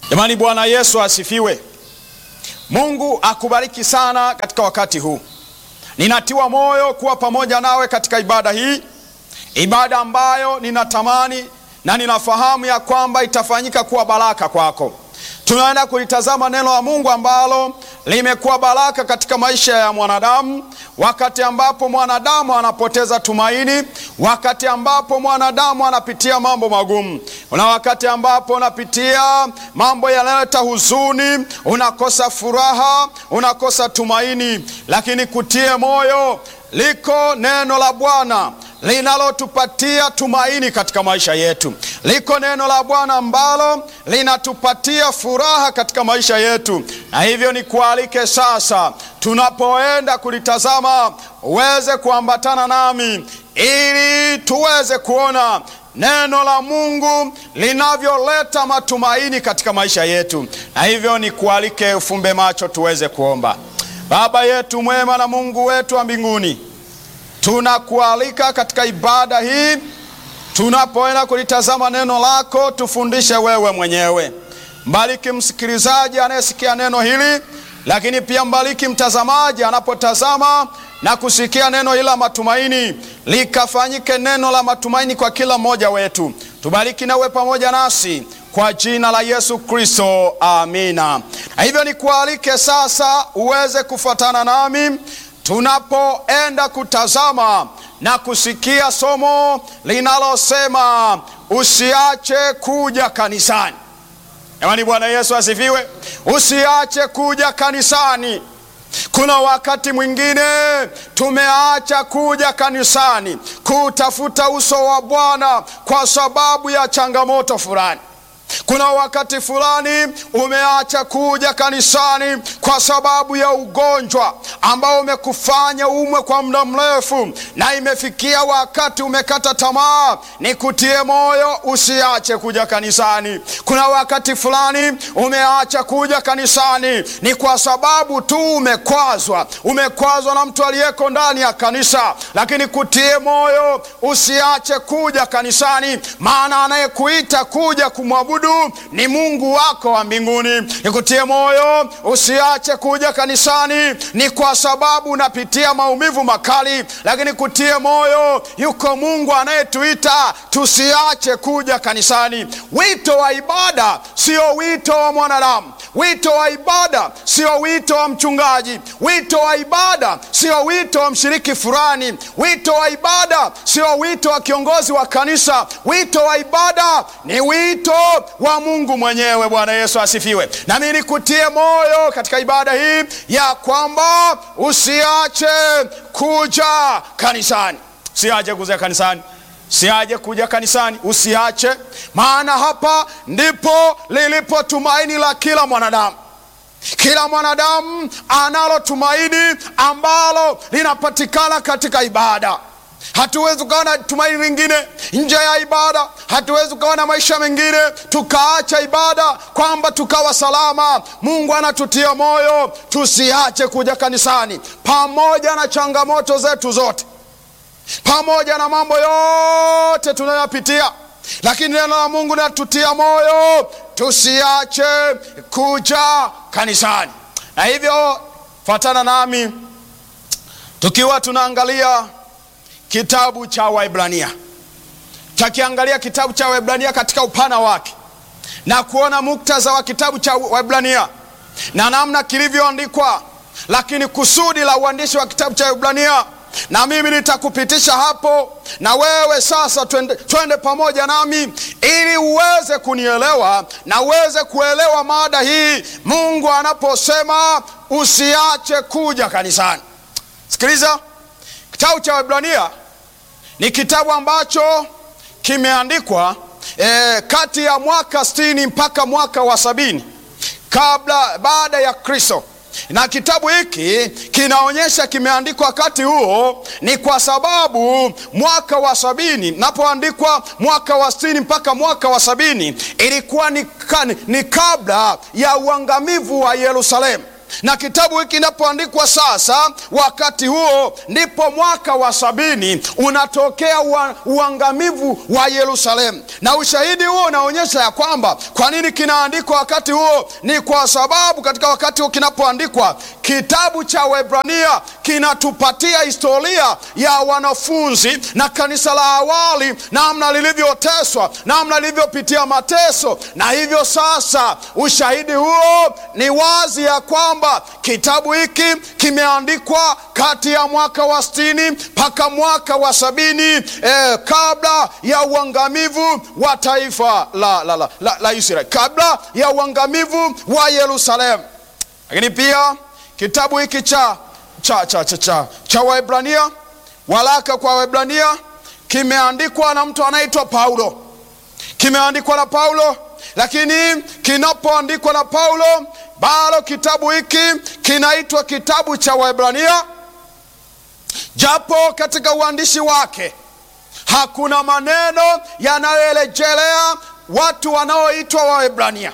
Jamani, Bwana Yesu asifiwe. Mungu akubariki sana katika wakati huu. Ninatiwa moyo kuwa pamoja nawe katika ibada hii, ibada ambayo ninatamani na ninafahamu ya kwamba itafanyika kuwa baraka kwako. Tunaenda kulitazama neno la Mungu ambalo limekuwa baraka katika maisha ya mwanadamu, wakati ambapo mwanadamu anapoteza tumaini, wakati ambapo mwanadamu anapitia mambo magumu, na wakati ambapo unapitia mambo yanayoleta huzuni, unakosa furaha, unakosa tumaini. Lakini kutie moyo, liko neno la Bwana linalotupatia tumaini katika maisha yetu. Liko neno la Bwana ambalo linatupatia furaha katika maisha yetu, na hivyo nikualike sasa, tunapoenda kulitazama, uweze kuambatana nami ili tuweze kuona neno la Mungu linavyoleta matumaini katika maisha yetu, na hivyo nikualike ufumbe macho tuweze kuomba. Baba yetu mwema na Mungu wetu wa mbinguni tunakualika katika ibada hii, tunapoenda kulitazama neno lako, tufundishe wewe mwenyewe. Mbariki msikilizaji anayesikia neno hili, lakini pia mbariki mtazamaji anapotazama na kusikia neno hili la matumaini, likafanyike neno la matumaini kwa kila mmoja wetu. Tubariki na uwe pamoja nasi kwa jina la Yesu Kristo, amina. Na hivyo nikualike sasa uweze kufuatana nami tunapoenda kutazama na kusikia somo linalosema usiache kuja kanisani. Jamani, Bwana Yesu asifiwe. Usiache kuja kanisani. Kuna wakati mwingine tumeacha kuja kanisani kutafuta uso wa Bwana kwa sababu ya changamoto fulani. Kuna wakati fulani umeacha kuja kanisani kwa sababu ya ugonjwa ambao umekufanya umwe kwa muda mrefu, na imefikia wakati umekata tamaa. Nikutie moyo, usiache kuja kanisani. Kuna wakati fulani umeacha kuja kanisani ni kwa sababu tu umekwazwa, umekwazwa na mtu aliyeko ndani ya kanisa, lakini kutie moyo, usiache kuja kanisani, maana anayekuita kuja kumwabudu ni Mungu wako wa mbinguni. Nikutie moyo usiache kuja kanisani ni kwa sababu unapitia maumivu makali, lakini kutie moyo, yuko Mungu anayetuita tusiache kuja kanisani. Wito wa ibada sio wito wa mwanadamu. Wito wa ibada sio wito wa mchungaji. Wito wa ibada sio wito wa mshiriki fulani. Wito wa ibada sio wito wa kiongozi wa kanisa. Wito wa ibada ni wito wa Mungu mwenyewe. Bwana Yesu asifiwe. Nami nikutie moyo katika ibada hii ya kwamba usiache kuja kanisani, usiache kuja kanisani Usiache kuja kanisani, usiache, maana hapa ndipo lilipo tumaini la kila mwanadamu. Kila mwanadamu analo tumaini ambalo linapatikana katika ibada. Hatuwezi ukawa na tumaini lingine nje ya ibada. Hatuwezi ukawa na maisha mengine tukaacha ibada kwamba tukawa salama. Mungu anatutia moyo tusiache kuja kanisani, pamoja na changamoto zetu zote pamoja na mambo yote tunayopitia, lakini neno la Mungu linatutia moyo tusiache kuja kanisani. Na hivyo fuatana nami tukiwa tunaangalia kitabu cha Waebrania, takiangalia kitabu cha Waebrania katika upana wake na kuona muktadha wa kitabu cha Waebrania na namna kilivyoandikwa, lakini kusudi la uandishi wa kitabu cha Waebrania na mimi nitakupitisha hapo, na wewe sasa twende, twende pamoja nami ili uweze kunielewa na uweze kuelewa mada hii, Mungu anaposema usiache kuja kanisani. Sikiliza, kitabu cha Waebrania ni kitabu ambacho kimeandikwa eh, kati ya mwaka sitini mpaka mwaka wa sabini kabla baada ya Kristo na kitabu hiki kinaonyesha kimeandikwa wakati huo, ni kwa sababu mwaka wa sabini napoandikwa mwaka wa sitini mpaka mwaka wa sabini ilikuwa ni, ni kabla ya uangamivu wa Yerusalemu. na kitabu hiki kinapoandikwa sasa, wakati huo ndipo mwaka wa sabini unatokea ua, uangamivu wa Yerusalemu, na ushahidi huo unaonyesha ya kwamba kwa nini kinaandikwa wakati huo. Ni kwa sababu katika wakati huo kinapoandikwa kitabu cha Waebrania kinatupatia historia ya wanafunzi na kanisa la awali, namna lilivyoteswa, namna lilivyopitia mateso, na hivyo sasa ushahidi huo ni wazi ya kwamba kitabu hiki kimeandikwa kati ya mwaka wa sitini mpaka mwaka wa sabini eh, kabla ya uangamivu wa taifa la, la, la, la, la Israeli, kabla ya uangamivu wa Yerusalemu. Lakini pia kitabu hiki cha, cha, cha, cha, cha, cha Waebrania, walaka kwa Waebrania kimeandikwa na mtu anaitwa Paulo, kimeandikwa na Paulo lakini kinapoandikwa na Paulo bado kitabu hiki kinaitwa kitabu cha Waebrania, japo katika uandishi wake hakuna maneno yanayorejelea watu wanaoitwa Waebrania,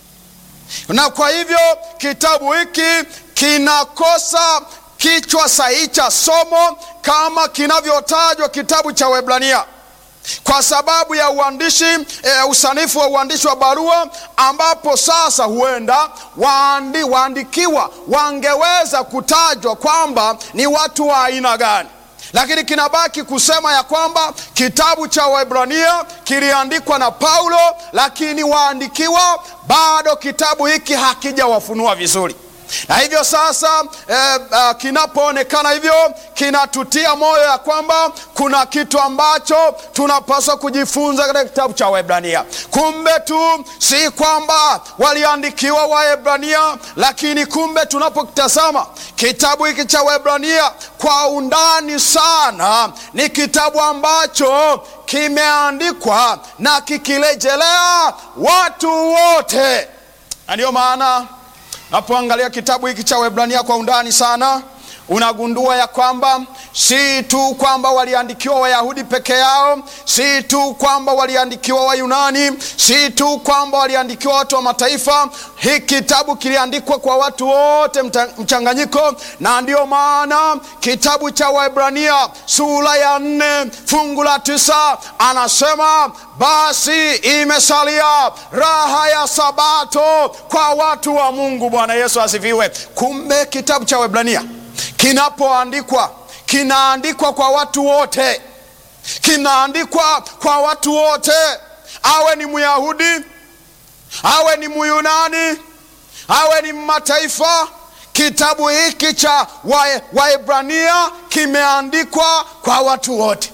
na kwa hivyo kitabu hiki kinakosa kichwa sahihi cha somo kama kinavyotajwa kitabu cha Waebrania kwa sababu ya uandishi e, usanifu wa uandishi wa barua, ambapo sasa huenda waandi, waandikiwa wangeweza kutajwa kwamba ni watu wa aina gani, lakini kinabaki kusema ya kwamba kitabu cha Waebrania kiliandikwa na Paulo, lakini waandikiwa bado kitabu hiki hakijawafunua vizuri na hivyo sasa eh, uh, kinapoonekana hivyo kinatutia moyo ya kwamba kuna kitu ambacho tunapaswa kujifunza katika kitabu cha Waebrania. Kumbe tu si kwamba waliandikiwa Waebrania, lakini kumbe tunapokitazama kitabu hiki cha Waebrania kwa undani sana, ni kitabu ambacho kimeandikwa na kikirejelea watu wote, na ndiyo maana Unapoangalia kitabu hiki cha Waebrania kwa undani sana, unagundua ya kwamba si tu kwamba waliandikiwa Wayahudi peke yao, si tu kwamba waliandikiwa Wayunani, si tu kwamba waliandikiwa watu wa mataifa. Hiki kitabu kiliandikwa kwa watu wote mchanganyiko, na ndiyo maana kitabu cha Waebrania sura ya nne fungu la tisa anasema basi imesalia raha ya Sabato kwa watu wa Mungu. Bwana Yesu asifiwe. Kumbe kitabu cha Waebrania kinapoandikwa kinaandikwa kwa watu wote, kinaandikwa kwa watu wote, awe ni Myahudi, awe ni Myunani, awe ni mataifa. Kitabu hiki cha Waebrania kimeandikwa kwa watu wote.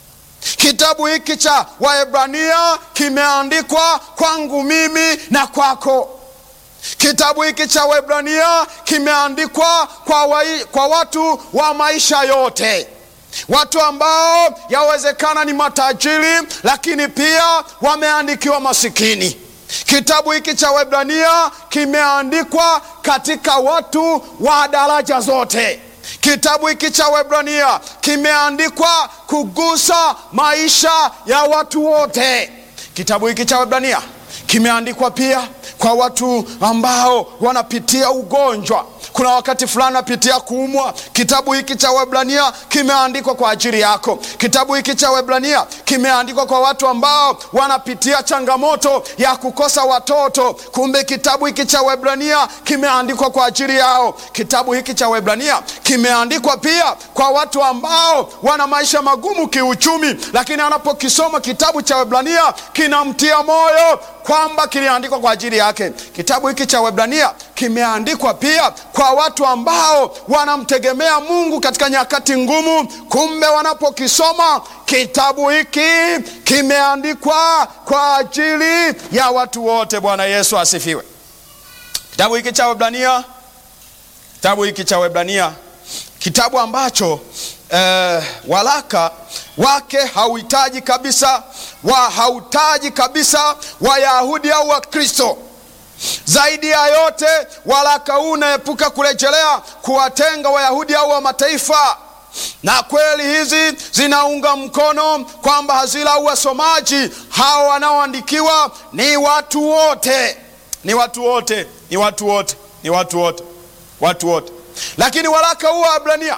Kitabu hiki cha Waebrania kimeandikwa kwangu mimi na kwako. Kitabu hiki cha Waebrania kimeandikwa kwa, wa, kwa watu wa maisha yote, watu ambao yawezekana ni matajiri, lakini pia wameandikiwa masikini. Kitabu hiki cha Waebrania kimeandikwa katika watu wa daraja zote. Kitabu hiki cha Waebrania kimeandikwa kugusa maisha ya watu wote. Kitabu hiki cha Waebrania kimeandikwa pia kwa watu ambao wanapitia ugonjwa. Kuna wakati fulani napitia kuumwa. Kitabu hiki cha Waebrania kimeandikwa kwa ajili yako. Kitabu hiki cha Waebrania kimeandikwa kwa watu ambao wanapitia changamoto ya kukosa watoto. Kumbe kitabu hiki cha Waebrania kimeandikwa kwa ajili yao. Kitabu hiki cha Waebrania kimeandikwa pia kwa watu ambao wana maisha magumu kiuchumi, lakini anapokisoma kitabu cha Waebrania kinamtia moyo kwamba kiliandikwa kwa ajili yake. Kitabu hiki cha Waebrania kimeandikwa pia kwa watu ambao wanamtegemea Mungu katika nyakati ngumu. Kumbe wanapokisoma kitabu hiki kimeandikwa kwa ajili ya watu wote. Bwana Yesu asifiwe. Kitabu hiki cha Waebrania, kitabu hiki cha Waebrania, kitabu ambacho eh, walaka wake hauhitaji kabisa wa hautaji kabisa Wayahudi au Wakristo. Zaidi ya yote, waraka huu unaepuka kurejelea kuwatenga Wayahudi au wa mataifa, na kweli hizi zinaunga mkono kwamba hazila au wasomaji hawa wanaoandikiwa ni watu wote, ni watu wote, ni watu wote, ni watu wote. watu wote. Lakini waraka huu wa Waebrania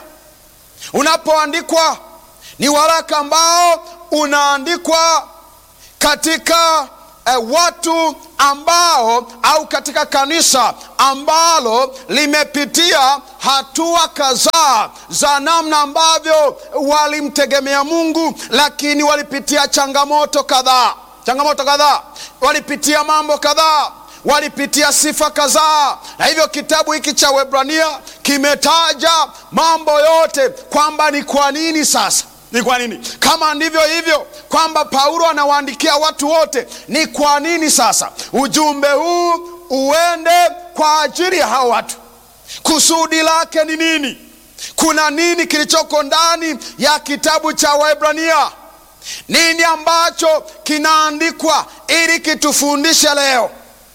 unapoandikwa ni waraka ambao unaandikwa katika eh, watu ambao au katika kanisa ambalo limepitia hatua kadhaa za namna ambavyo walimtegemea Mungu, lakini walipitia changamoto kadhaa, changamoto kadhaa, walipitia mambo kadhaa walipitia sifa kadhaa, na hivyo kitabu hiki cha Waebrania kimetaja mambo yote, kwamba ni kwa nini sasa ni kwa nini kama ndivyo hivyo kwamba Paulo anawaandikia watu wote, ni kwa nini sasa ujumbe huu uende kwa ajili ya hao watu? Kusudi lake ni nini? Kuna nini kilichoko ndani ya kitabu cha Waebrania? Nini ambacho kinaandikwa ili kitufundishe leo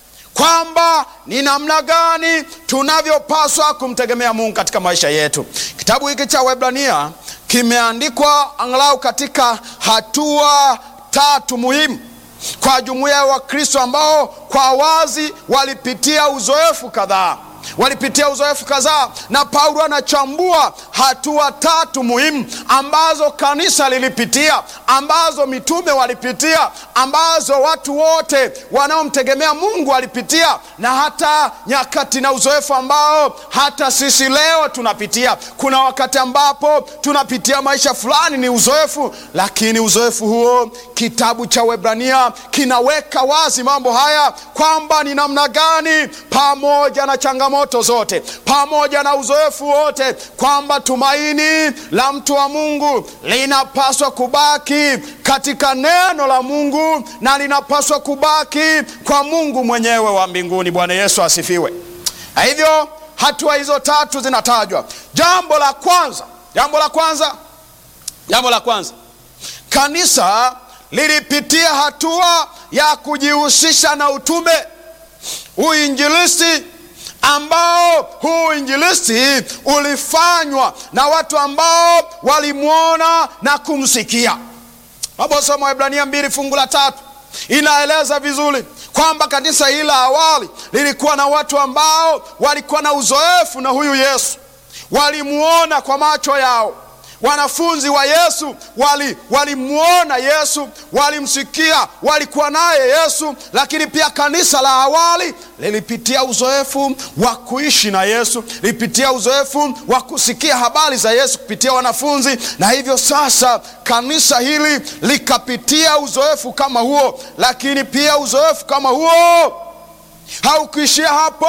kwamba ni namna gani tunavyopaswa kumtegemea Mungu katika maisha yetu. Kitabu hiki cha Waebrania kimeandikwa angalau katika hatua tatu muhimu kwa jumuiya ya Wakristo ambao kwa wazi walipitia uzoefu kadhaa walipitia uzoefu kadhaa, na Paulo anachambua hatua tatu muhimu ambazo kanisa lilipitia, ambazo mitume walipitia, ambazo watu wote wanaomtegemea Mungu walipitia, na hata nyakati na uzoefu ambao hata sisi leo tunapitia. Kuna wakati ambapo tunapitia maisha fulani ni uzoefu, lakini uzoefu huo kitabu cha Waebrania kinaweka wazi mambo haya kwamba ni namna gani pamoja na changamoto zote pamoja na uzoefu wote, kwamba tumaini la mtu wa Mungu linapaswa kubaki katika neno la Mungu na linapaswa kubaki kwa Mungu mwenyewe wa mbinguni. Bwana Yesu asifiwe. Na hivyo hatua hizo tatu zinatajwa. Jambo la kwanza, jambo la kwanza, jambo la kwanza, kanisa lilipitia hatua ya kujihusisha na utume, uinjilisti ambao huu uinjilisti ulifanywa na watu ambao walimwona na kumsikia. Naposoma Waebrania mbili fungu la tatu inaeleza vizuri kwamba kanisa hili la awali lilikuwa na watu ambao walikuwa na uzoefu na huyu Yesu, walimwona kwa macho yao. Wanafunzi wa Yesu walimwona wali Yesu, walimsikia, walikuwa naye Yesu. Lakini pia kanisa la awali lilipitia uzoefu wa kuishi na Yesu, lilipitia uzoefu wa kusikia habari za Yesu kupitia wanafunzi, na hivyo sasa kanisa hili likapitia uzoefu kama huo. Lakini pia uzoefu kama huo haukuishia hapo.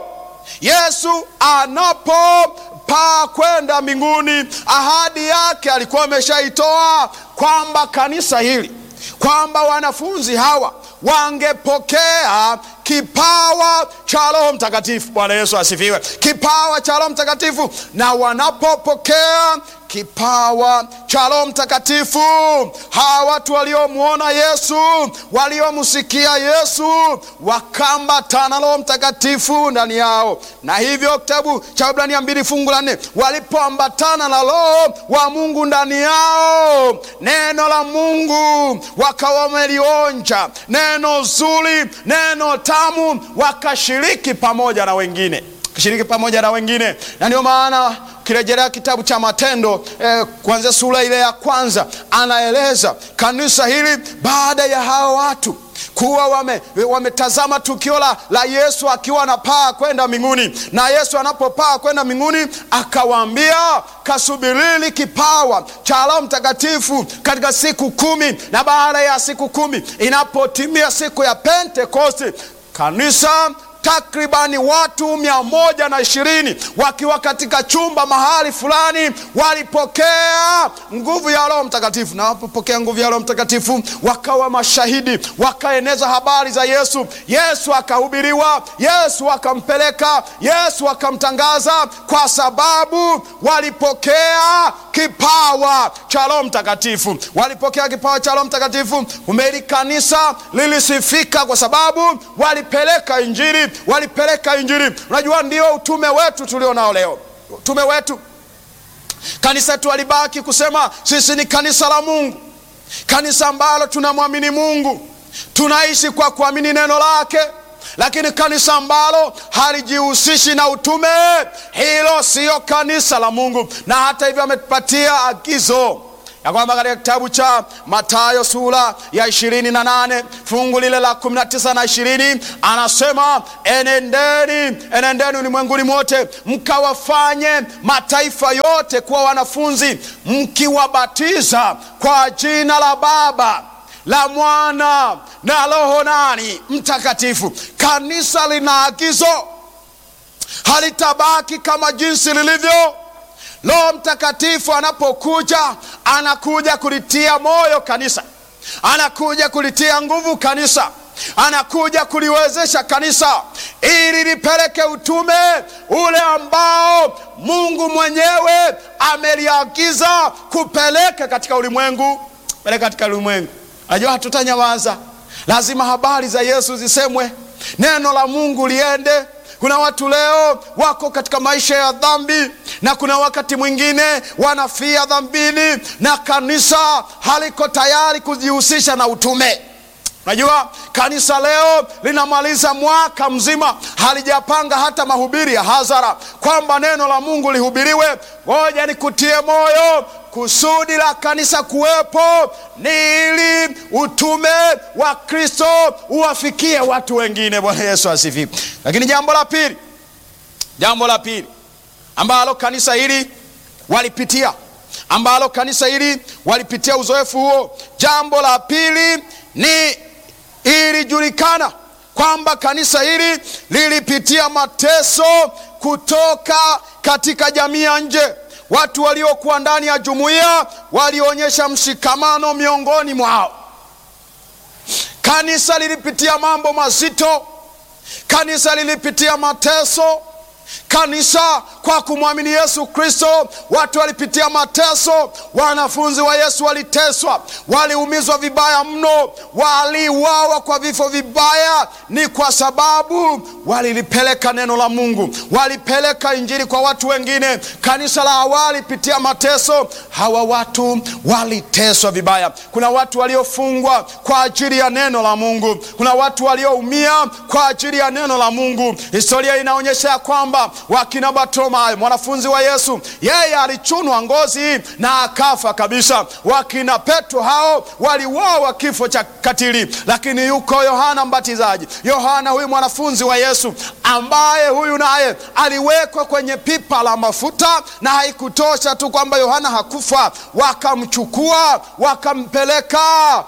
Yesu anapo paa kwenda mbinguni, ahadi yake alikuwa ameshaitoa kwamba kanisa hili, kwamba wanafunzi hawa wangepokea kipawa cha Roho Mtakatifu. Bwana Yesu asifiwe! Kipawa cha Roho Mtakatifu, na wanapopokea kipawa cha Roho Mtakatifu, hawa watu waliomwona Yesu, waliomsikia Yesu, wakambatana Roho Mtakatifu ndani yao, na hivyo kitabu cha Waebrania mbili fungu la nne, walipoambatana na Roho wa Mungu ndani yao, neno la Mungu wakawa wamelionja, neno zuri, neno tamu, wakashiriki pamoja na wengine, kashiriki pamoja na wengine, na ndio maana ukirejelea kitabu cha Matendo eh, kuanzia sura ile ya kwanza anaeleza kanisa hili baada ya hao watu kuwa wametazama wame tukio la, la Yesu akiwa anapaa kwenda mbinguni, na Yesu anapopaa kwenda mbinguni akawaambia, kasubirini kipawa cha Roho Mtakatifu katika siku kumi, na baada ya siku kumi inapotimia siku ya Pentekosti kanisa takribani watu mia moja na ishirini wakiwa katika chumba mahali fulani walipokea nguvu ya Roho Mtakatifu, na wapopokea nguvu ya Roho Mtakatifu wakawa mashahidi, wakaeneza habari za Yesu. Yesu akahubiriwa, Yesu akampeleka, Yesu akamtangaza, kwa sababu walipokea kipawa cha Roho Mtakatifu. Walipokea kipawa cha Roho Mtakatifu, umeli kanisa lilisifika kwa sababu walipeleka Injili walipeleka Injili. Unajua, ndio utume wetu tulio nao leo. Utume wetu kanisa letu walibaki kusema sisi ni kanisa la Mungu, kanisa ambalo tunamwamini Mungu, tunaishi kwa kuamini neno lake, lakini kanisa ambalo halijihusishi na utume, hilo siyo kanisa la Mungu. Na hata hivyo ametupatia agizo ya kwamba katika kitabu cha Mathayo sura ya ishirini na nane fungu lile la kumi na tisa na ishirini anasema enendeni, enendeni ulimwenguni mote mkawafanye mataifa yote kuwa wanafunzi, mkiwabatiza kwa jina la Baba la Mwana na Roho nani Mtakatifu. Kanisa lina agizo, halitabaki kama jinsi lilivyo. Roho Mtakatifu anapokuja anakuja kulitia moyo kanisa, anakuja kulitia nguvu kanisa, anakuja kuliwezesha kanisa ili lipeleke utume ule ambao Mungu mwenyewe ameliagiza kupeleka katika ulimwengu, peleka katika ulimwengu. Najua hatutanyamaza, lazima habari za Yesu zisemwe, neno la Mungu liende. Kuna watu leo wako katika maisha ya dhambi, na kuna wakati mwingine wanafia dhambini, na kanisa haliko tayari kujihusisha na utume. Najua kanisa leo linamaliza mwaka mzima halijapanga hata mahubiri ya hadhara kwamba neno la Mungu lihubiriwe. Ngoja nikutie moyo, kusudi la kanisa kuwepo ni ili utume wa Kristo uwafikie watu wengine. Bwana Yesu asifiwe. Lakini jambo la pili, jambo la pili ambalo kanisa hili walipitia, ambalo kanisa hili walipitia uzoefu huo, jambo la pili ni ilijulikana kwamba kanisa hili lilipitia mateso kutoka katika jamii ya nje. Watu waliokuwa ndani ya jumuiya walionyesha mshikamano miongoni mwao. Kanisa lilipitia mambo mazito, kanisa lilipitia mateso. Kanisa kwa kumwamini Yesu Kristo, watu walipitia mateso. Wanafunzi wa Yesu waliteswa, waliumizwa vibaya mno, waliuawa kwa vifo vibaya. Ni kwa sababu walilipeleka neno la Mungu, walipeleka injili kwa watu wengine. Kanisa la awali pitia mateso, hawa watu waliteswa vibaya. Kuna watu waliofungwa kwa ajili ya neno la Mungu, kuna watu walioumia kwa ajili ya neno la Mungu. Historia inaonyesha ya kwamba wakina Bartimayo mwanafunzi wa Yesu, yeye alichunwa ngozi na akafa kabisa. Wakina Petro hao waliuawa kifo cha katili, lakini yuko Yohana Mbatizaji. Yohana huyu mwanafunzi wa Yesu ambaye huyu naye aliwekwa kwenye pipa la mafuta, na haikutosha tu kwamba Yohana hakufa, wakamchukua wakampeleka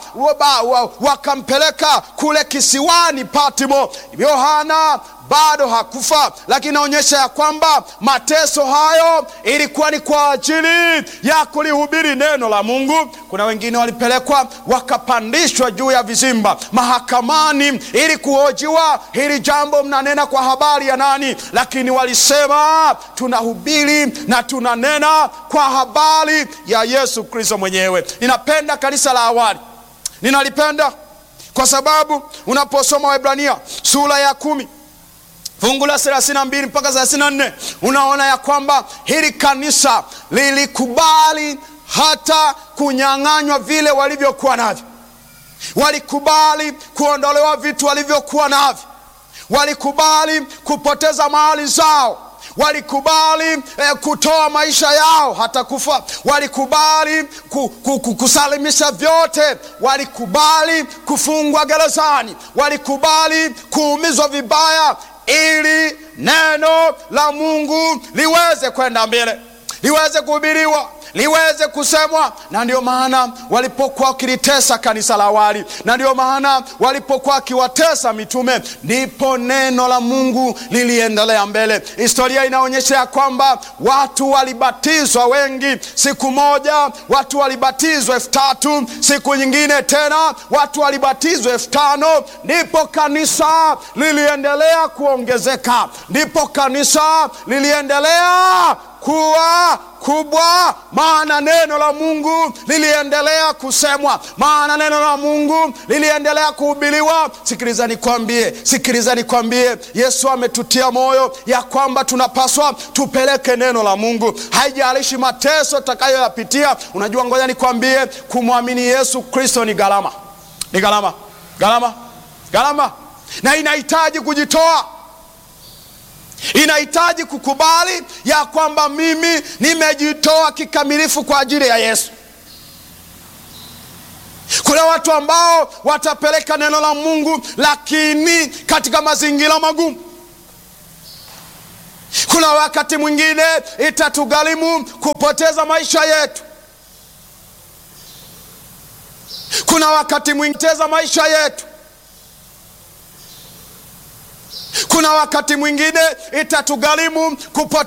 wakampeleka kule kisiwani Patmo. Yohana bado hakufa, lakini inaonyesha ya kwamba mateso hayo ilikuwa ni kwa ajili ya kulihubiri neno la Mungu. Kuna wengine walipelekwa wakapandishwa juu ya vizimba mahakamani ili kuhojiwa, hili jambo mnanena kwa habari ya nani? Lakini walisema tunahubiri na tunanena kwa habari ya Yesu Kristo mwenyewe. Ninapenda kanisa la awali, ninalipenda kwa sababu unaposoma Waebrania sura ya kumi fungu la thelathini na mbili mpaka thelathini na nne unaona ya kwamba hili kanisa lilikubali hata kunyang'anywa vile walivyokuwa navyo. Walikubali kuondolewa vitu walivyokuwa navyo, walikubali kupoteza mali zao walikubali eh, kutoa maisha yao hata kufa. Walikubali ku, ku, ku, kusalimisha vyote. Walikubali kufungwa gerezani. Walikubali kuumizwa vibaya ili neno la Mungu liweze kwenda mbele, liweze kuhubiriwa, liweze kusemwa. Na ndio maana walipokuwa wakilitesa kanisa la awali, na ndio maana walipokuwa wakiwatesa mitume, ndipo neno la Mungu liliendelea mbele. Historia inaonyesha ya kwamba watu walibatizwa wengi. Siku moja watu walibatizwa elfu tatu siku nyingine tena watu walibatizwa elfu tano ndipo kanisa liliendelea kuongezeka, ndipo kanisa liliendelea kuwa kubwa, maana neno la Mungu liliendelea kusemwa, maana neno la Mungu liliendelea kuhubiriwa. Sikiliza nikwambie, sikiliza nikwambie, Yesu ametutia moyo ya kwamba tunapaswa tupeleke neno la Mungu, haijalishi mateso tutakayoyapitia. Unajua, ngoja nikwambie, kumwamini Yesu Kristo ni gharama, ni gharama, gharama, gharama na inahitaji kujitoa, inahitaji kukubali ya kwamba mimi nimejitoa kikamilifu kwa ajili ya Yesu. Kuna watu ambao watapeleka neno la Mungu lakini katika mazingira magumu. Kuna wakati mwingine itatugharimu kupoteza maisha yetu. Kuna wakati mwingine kupoteza maisha yetu. Kuna wakati mwingine itatugharimu kupoteza